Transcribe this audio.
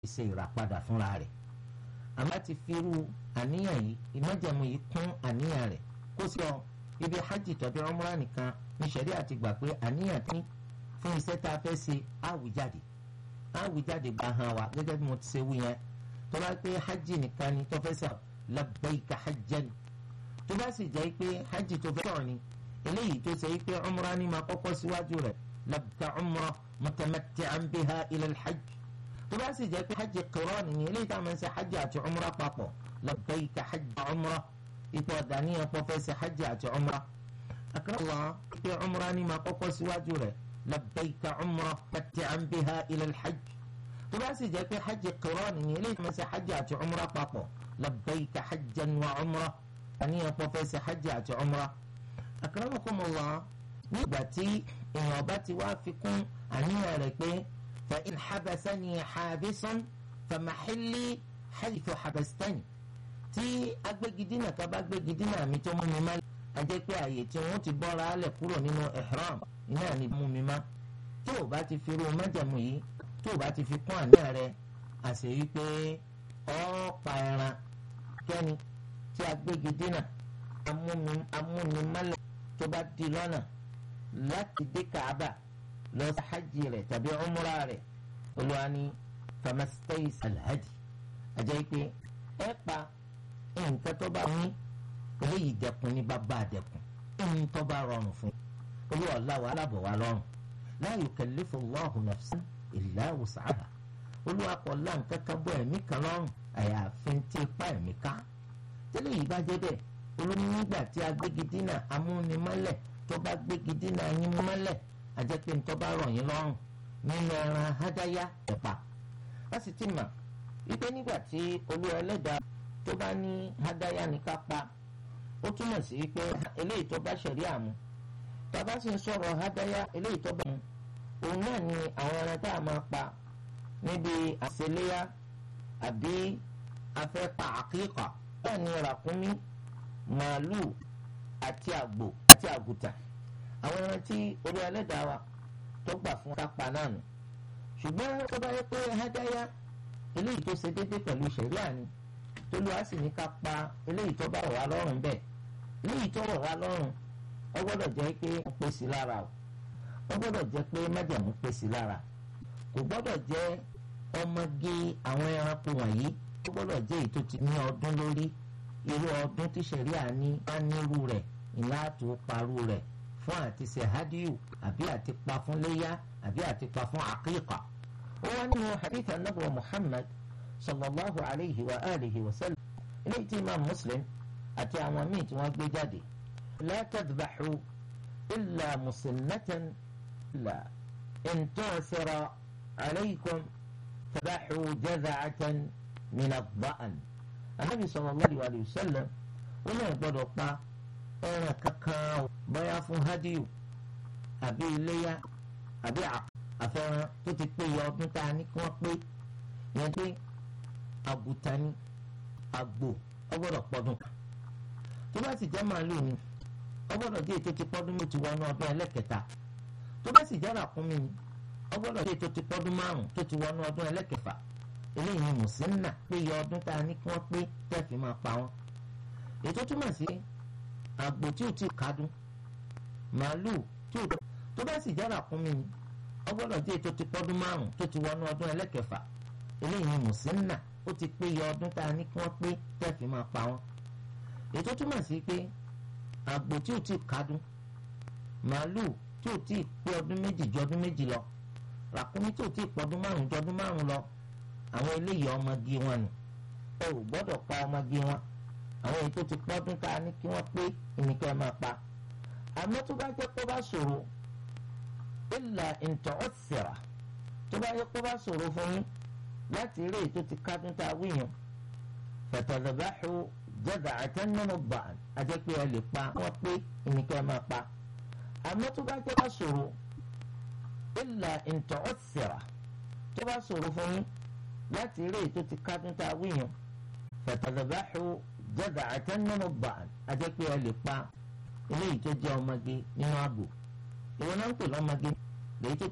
ṣe ìràpadà fúnra rẹ̀ àmọ́ ti fi irú àníyàn yìí ìmájẹ̀mú yìí kún àníyàn rẹ̀ kó sí ọ ibi hajj tàbí umrah nìkan ní sẹ́rí àti gbà pé àníyàn tí fún iṣẹ́ tá a fẹ́ ṣe àwùjáde àwùjáde gba hàn wá gẹ́gẹ́ bí mo ti ṣe wí yẹn tó bá pé hajj nìkan ni tó fẹ́ ṣe labbaika hajjan tó bá sì jẹ́ pé hajj tó fẹ́ sọ̀rọ̀ ni eléyìí tó ṣe pé umrah ni máa kọ́kọ́ síwájú rẹ̀ labbaika umrah mutamatti'an biha ila al-hajj tó bá sì jẹ́ pé hajj qiran ni eléyìí tá a máa ń ṣe hajj àti umrah papọ̀ labbaika hajj umrah ipò ọ̀dàníyàn pọ̀ fẹ́ ṣe hajj àti umrah akérèwà pé umrah ni máa kọ́kọ́ síwájú rẹ̀ labbaika umrah mutamatti'an biha ila al-hajj tó bá sì jẹ́ pé hajj qiran ni eléyìí tá a máa ń ṣe hajj àti umrah papọ̀ labbaika hajjan wa umrah àníyàn pọ̀ fẹ́ ṣe hajj àti umrah akramakumullah nígbà tí èèyàn bá ti wá fi kún àníyàn rẹ̀ pé fa in habasani habisun fa mahilli haythu habastani tí agbégidínà ká bá gbégidínà mi tó mú mi má a jẹ́ pé àyè tí wọ́n ti bọ́ra alẹ̀ kúrò nínú ihram iná ni mú mi má tó o bá ti fi irú májàmú yìí tó o bá ti fi kún àníyàn rẹ̀ àṣẹ wípé ọ́ pa ẹran kẹ́ni tí agbégidínà amúnimálẹ̀ tó bá di lọ́nà láti dé Kaaba lọ sí hajj rẹ̀ tàbí umra rẹ̀ olúwa ní famastais alhadi ajẹ́ pé ẹ pa nǹkan tó bá ní eléyìí dẹkùn ní bàbá dẹkùn ẹni tó bá rọrùn fún olúwa ọ̀làwọ̀ alábọ̀ wa lọ́rùn la yukallifu Allahu nafsan illa wus'aha olúwa kọ̀ lá nǹkan kan bọ́ ẹ̀mí kan lọ́rùn àyàfi tí ipa ẹ̀mí ká tẹ́lẹ̀ yìí bá jẹ́ bẹ́ẹ̀ olómi nígbà tí agbégidínà amúnimọ́lẹ̀ tó bá gbégidínà yín mọ́lẹ̀ àjẹpé ntọ́ bá rọ̀ yín lọ́rùn nínú ẹran hádáyà ẹ̀pà a sì ti mà wípé nígbà tí olúwa ẹlẹ́dàá tó bá ní hádáyà ní ká pa ó túmọ̀ sí wípé eléyìí tó bá ṣẹ̀rí àmú tàbá sì ń sọ̀rọ̀ hádáyà eléyìí tó bá mú òun náà ni àwọn ẹran tá a máa pa níbi àṣeléyà àbí afẹ́ pa àkíkà bẹ́ẹ̀ ni ràkúnmí màálù àti àgbò àti àgùtà àwọn ẹran tí orí ẹlẹ́dàá wa tó gbà fún kápá náà nù ṣùgbọ́n tó bá yẹ pé hádáyà eléyìí tó ṣe déédé pẹ̀lú ṣẹ̀ríà ni tó lu á sì ní ká pa eléyìí tó bá rọ̀ wá lọ́rùn bẹ́ẹ̀ eléyìí tó rọ̀ wá lọ́rùn ó gbọ́dọ̀ jẹ́ pé ó pé sí lára o ó gbọ́dọ̀ jẹ́ pé májàmú pé sí lára kò gbọ́dọ̀ jẹ́ ọmọge àwọn ẹranko wọ̀nyí ó gbọ́dọ̀ jẹ́ èyí tó ti ní ọdún lórí irú ọdún tí ṣẹ̀ríà ní á nírú rẹ̀ ìlà tó parú rẹ̀ fún àti ṣe hadiyu àbí àti pa fún léyà àbí àti pa fún àkíkà. ó wá nínú hadith anabu muhammad sallallahu alayhi wa alihi wa sallam eléyìí tí imam muslim àti àwọn míì tí wọ́n gbé jáde. la tadbaxu illa musinnatan la in tu'sira alaykum tadbaxu jaza'atan min ad-da'n. anabi sallallahu alayhi wa sallam ó náà gbọ́dọ̀ pa ẹran kankan bóyá fún hádìú àbí iléyà àbí àfẹ́ràn tó ti pé iye ọdún tá a ní kí wọ́n pé yẹn pé àgùtà ni àgbò ọgbọ́dọ̀ pọ́dún kan tó bá sì jẹ́ màálù ni ọgbọ́dọ̀ jẹ́ ètò ti pọ́dún méjì wọnú ọdún ẹlẹ́kẹta tó bá sì jẹ́ ràkúnmí ni ọgbọ́dọ̀ jẹ́ ètò ti pọ́dún márùn tó ti wọnú ọdún ẹlẹ́kẹfà eléyìí ni mùsùlùmí pé iye ọdún tá a ní kí wọ́n pé tẹ́ẹ̀fì máa pa wọ́n ètò túmọ̀ sí àgbò tí ò tí kádùn màálù tí ò tó bá sì jára kún mi ni ọgbọ́dọ̀ jẹ́ ètò ti pọ́dún márùn tó ti wọnú ọdún ẹlẹ́kẹfà eléyìí ni mùsínà ó ti pé iye ọdún tá a ní kí wọ́n pé tẹ́ẹ̀fì máa pa wọ́n ètò túmọ̀ sí pé àgbò tí ò tí kádùn màálù tí ò tí pé ọdún méjì ju ọdún méjì lọ ràkúnmí tí ò tí pọ́dún márùn ju ọdún márùn lọ àwọn eléyìí ọmọge wọn nù ẹ ò gbọ́dọ̀ pa ọmọge wọn àwọn èyí tó ti pọ́dún tá a ní kí wọ́n pé ìníkẹ́ ẹ máa pa àmọ́ tó bá jẹ́ pé ó bá ṣòro ìlà ìntọ́ ọ̀sẹ̀rà tó bá jẹ́ pé ó bá ṣòro fún yín láti rí èyí tó ti kádún tá a wí yẹn fẹ̀tọ̀dọ̀báṣu jẹ́gà àtẹnumọ́ bà á jẹ́ pé ẹ lè pa wọ́n pé ìníkẹ́ ẹ máa pa àmọ́ tó bá jẹ́ pé ó bá ṣòro ìlà ìntọ́ ọ̀sẹ̀rà tó bá ṣòro fún yín láti rí èyí tó ti kádún tá a wí yẹn fẹ̀tọ̀dọ̀báṣu jẹ́gà àtẹnumọ́ bà á jẹ́ pé ẹ lè pa eléyìí tó jẹ́ ọmọge nínú àgbò ìwọ náà ń pè lọ́mọge lèyí tó